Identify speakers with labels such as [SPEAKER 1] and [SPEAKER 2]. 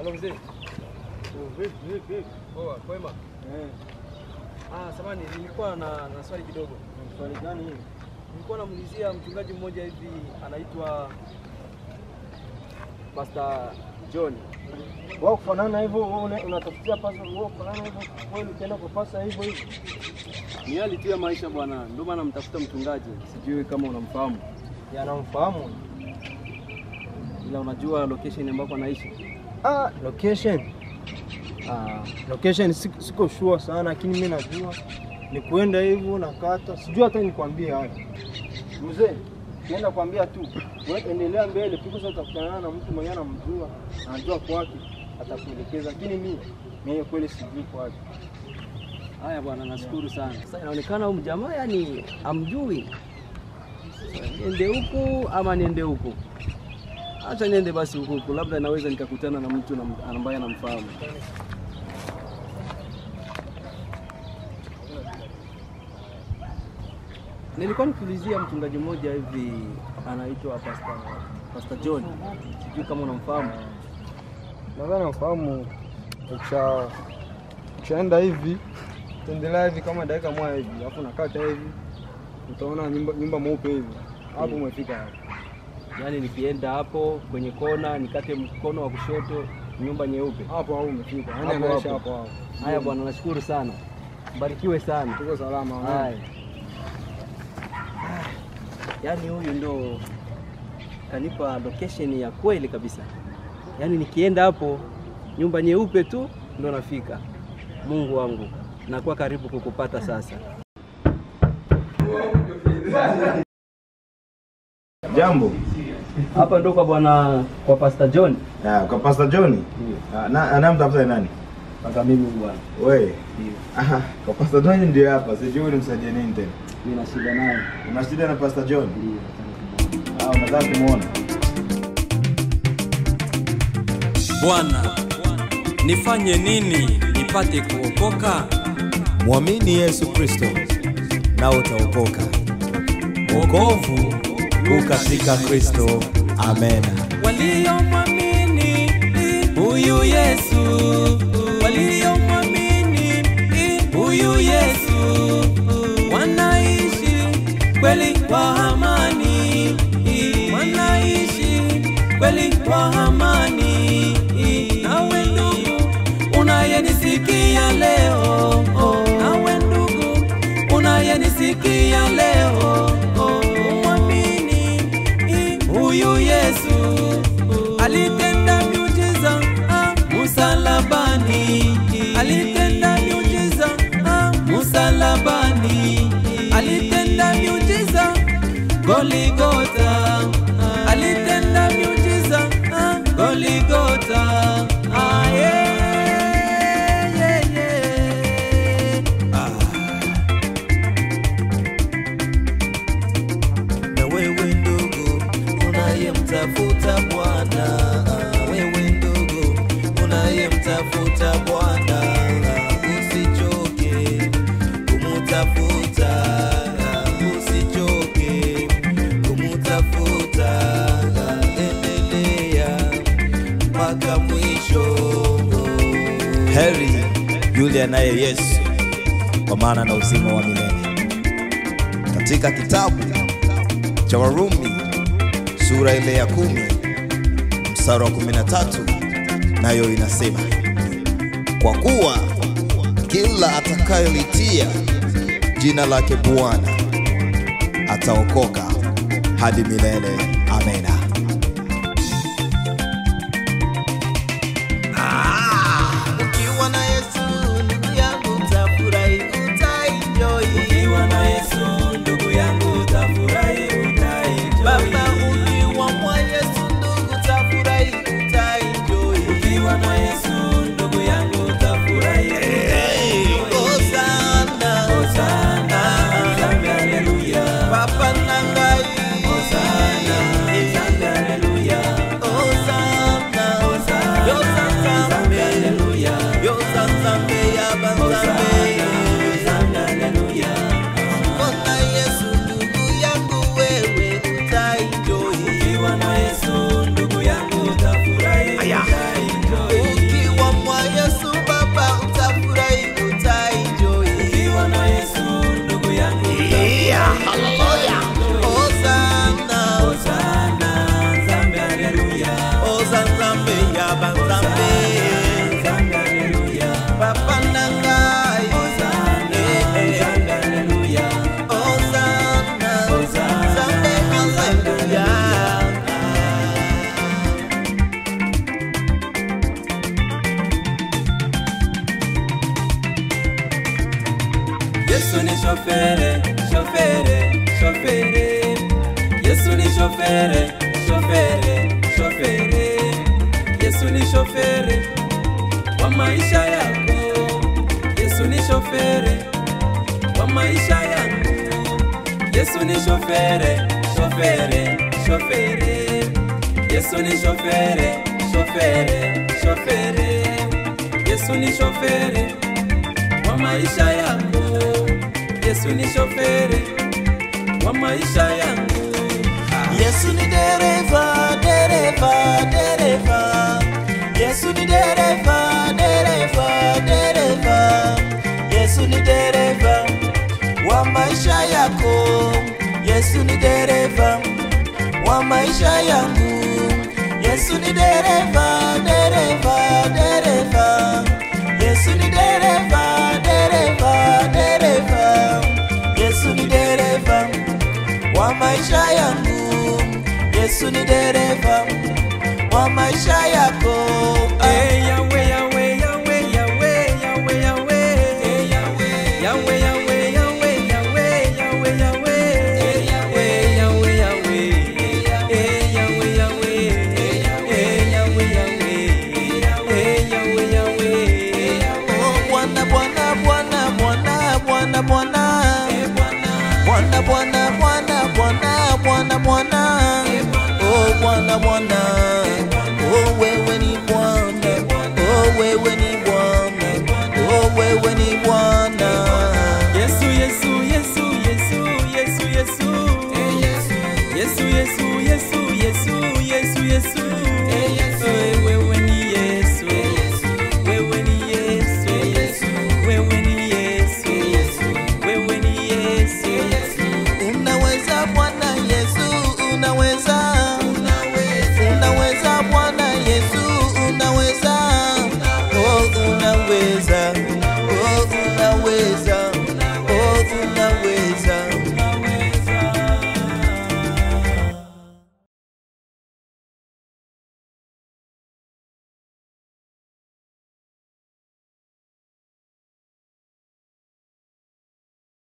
[SPEAKER 1] Halo mzee.
[SPEAKER 2] Vipi vipi vipi?
[SPEAKER 1] Poa, kwema.
[SPEAKER 2] Eh,
[SPEAKER 1] Ah, samani nilikuwa na, na swali kidogo.
[SPEAKER 2] swali gani hili?
[SPEAKER 1] Nilikuwa namuulizia mchungaji mmoja hivi anaitwa Pastor John.
[SPEAKER 2] Wao kufanana hivyo, wewe una- unatafutia pasa wao kufanana hivyo, wewe ukienda kwa pasa hivyo hivyo.
[SPEAKER 1] Ni hali tu ya maisha bwana, ndio maana namtafuta mchungaji. Sijui kama unamfahamu.
[SPEAKER 2] Yanamfahamu.
[SPEAKER 1] Ila unajua location ambako anaishi.
[SPEAKER 2] Ah, location. Ah, location siko, siko sure sana lakini mimi najua ni kuenda hivyo na kata. Sijui hata nikwambie hapa. Mzee, kienda kwambia tu. Wewe endelea mbele, piko sasa utakutana na mtu mwenye anamjua, anajua kwake, atakuelekeza. Lakini mimi mimi kweli sijui kwake.
[SPEAKER 1] Haya bwana, nashukuru sana. Sasa inaonekana huyu mjamaa yani amjui. Niende huku ama niende huku? Acha niende basi huku huku, labda naweza nikakutana na mtu na- ambaye anamfahamu. Nilikuwa nikiulizia mchungaji mmoja hivi anaitwa Pastor, Pastor John. Sijui kama unamfahamu.
[SPEAKER 2] Nadhani nafahamu ukisha ukishaenda hivi tendelea hivi kama dakika moja hivi, alafu nakata hivi, utaona nyumba, nyumba mweupe hivi, hapo
[SPEAKER 1] Mm.
[SPEAKER 2] umefika hapo.
[SPEAKER 1] Yaani nikienda hapo kwenye kona nikate mkono wa kushoto, nyumba nyeupe.
[SPEAKER 2] Hapo hapo umefika, yani
[SPEAKER 1] Hapo
[SPEAKER 2] anaishi
[SPEAKER 1] hapo.
[SPEAKER 2] hapo hapo.
[SPEAKER 1] Haya bwana, nashukuru sana, barikiwe sana.
[SPEAKER 2] Tuko salama. wewe.
[SPEAKER 1] Haya, yaani huyu ndo kanipa location ya kweli kabisa. Yaani nikienda hapo nyumba nyeupe tu ndo nafika. Mungu wangu, nakuwa karibu kukupata sasa.
[SPEAKER 3] Jambo.
[SPEAKER 1] Hapa ndo kwa bwana kwa Pastor John.
[SPEAKER 3] Ah, kwa Pastor John. Ah, na anamtafuta ni nani?
[SPEAKER 1] Mpaka mimi bwana.
[SPEAKER 3] Wewe. Aha, kwa Pastor John ndio hapa. Sijui unimsaidie nini tena.
[SPEAKER 1] Nina shida naye.
[SPEAKER 3] Una shida na Pastor John?
[SPEAKER 1] Ndio.
[SPEAKER 3] Ah, unataka kumuona?
[SPEAKER 4] Bwana, nifanye nini nipate kuokoka?
[SPEAKER 5] Mwamini Yesu Kristo na utaokoka. Wokovu u katika Kristo. Amen.
[SPEAKER 4] Waliomwamini huyu Yesu, waliomwamini huyu Yesu wanaishi kweli kwa amani, wanaishi kweli kwa amani. Nawe ndugu unayenisikia leo, nawe ndugu unayenisikia leo, umwamini huyu Yesu alitenda miujiza ah, msalabani, alitenda miujiza ah, msalabani, alitenda miujiza Goligota, alitenda miujiza ah, Goligota. Ah, yeah, yeah, yeah. Ah.
[SPEAKER 5] Na wewe ndugu unayemtafuta Bwana, wewe ndugu unayemtafuta Bwana, usichoke kumutafuta, usichoke kumutafuta, endelea mpaka mwisho. Heri yule anaye Yesu, kwa maana na uzima wa milele. Katika kitabu cha Warumi sura ile ya kumi mstari wa kumi na tatu nayo inasema, kwa kuwa kila atakayelitia jina lake Bwana ataokoka hadi milele. Amena. Ukiwa na Yesu ndugu yangu utafurahi, utaenjoy.
[SPEAKER 4] Ukiwa na Yesu ndugu yangu utafurahi, utaenjoy.
[SPEAKER 5] Baba, ukiwa mwa Yesu ndugu utafurahi, utaenjoy.
[SPEAKER 4] Ukiwa na Yesu ndugu yangu utafurahi, utaenjoy.
[SPEAKER 5] Hosana,
[SPEAKER 4] Hosana, Zambi, haleluya.
[SPEAKER 5] Papa Nangai,
[SPEAKER 4] Hosana, Yesu ni shofere, shofere, shofere. Yesu ni shofere, shofere, shofere. Yesu ni shofere wa maisha yako. Yesu ni shofere wa maisha yangu. Yesu ni shofere, shofere, shofere. Yesu ni shofere, shofere, shofere. Yesu ni shofere wa maisha yako. Yesu ni shofere wa maisha yangu.
[SPEAKER 5] Yesu ni dereva, dereva, dereva. Yesu ni dereva, dereva, dereva. Yesu ni dereva wa maisha yako. Yesu ni dereva wa maisha yangu. Yesu ni dereva, dereva, dereva. Yesu ni dereva, dereva, dereva. Yesu ni dereva wa maisha yangu. Yesu ni dereva wa maisha yako.
[SPEAKER 4] Eh, Yahweh, Yahweh, Yahweh, Yahweh, Yahweh, Yahweh. Yahweh, Yahweh, Yahweh, Yahweh, Yahweh, Yahweh. Eh, Yahweh, Yahweh. Eh, Yahweh, Yahweh. Eh, Yahweh, Yahweh. Eh, Yahweh, Yahweh.
[SPEAKER 5] Oh, Bwana, Bwana, Bwana, Bwana, Bwana, Bwana. Bwana, Bwana, Bwana, Bwana, Bwana, Bwana. Oh, Bwana, Bwana. Oh, wewe ni Bwana. Oh, wewe ni Bwana. Oh, wewe ni Bwana.
[SPEAKER 4] Yesu, Yesu, Yesu, Yesu, Yesu, Yesu. Yesu, Yesu, Yesu, Yesu, Yesu, Yesu.